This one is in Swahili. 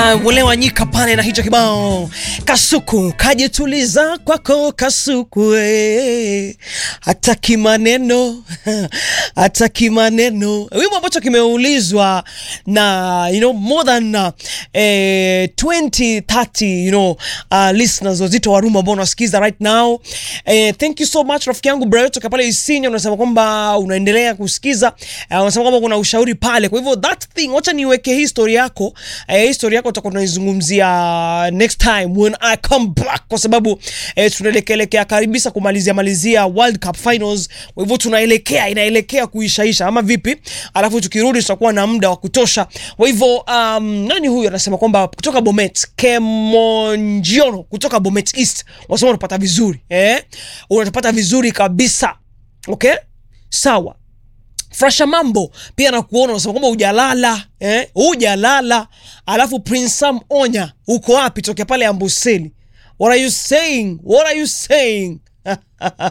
Wule Wanyika pale na hicho kibao Kasuku, kajituliza kwako Kasuku, eh. hataki maneno hataki maneno, wimbo ambacho kimeulizwa na you know, more than uh, eh, 20 30 you know, uh, listeners wazito wa Rumba ambao unasikiza right now eh, thank you so much rafiki yangu Brayo toka pale Isinya, unasema kwamba unaendelea kusikiza uh, unasema kwamba kuna ushauri pale, kwa hivyo that thing, wacha niweke hii story yako eh, hii story yako tutakuwa tunaizungumzia next time when I come back, kwa sababu eh, tunaelekelekea karibisa kumalizia malizia World Cup finals, kwa hivyo tunaelekea inaelekea kuishaisha ama vipi? Alafu tukirudi tutakuwa na muda wa kutosha. Kwa hivyo um, nani huyu anasema kwamba kutoka Bomet Kemonjiono kutoka Bomet East, wasema unapata vizuri eh, unatupata vizuri kabisa. Okay, sawa. Frasha Mambo pia nakuona unasema kwamba hujalala eh, hujalala. Alafu Prince Sam Onya, uko wapi? Tokea pale Amboseli. What are you saying? What are you saying?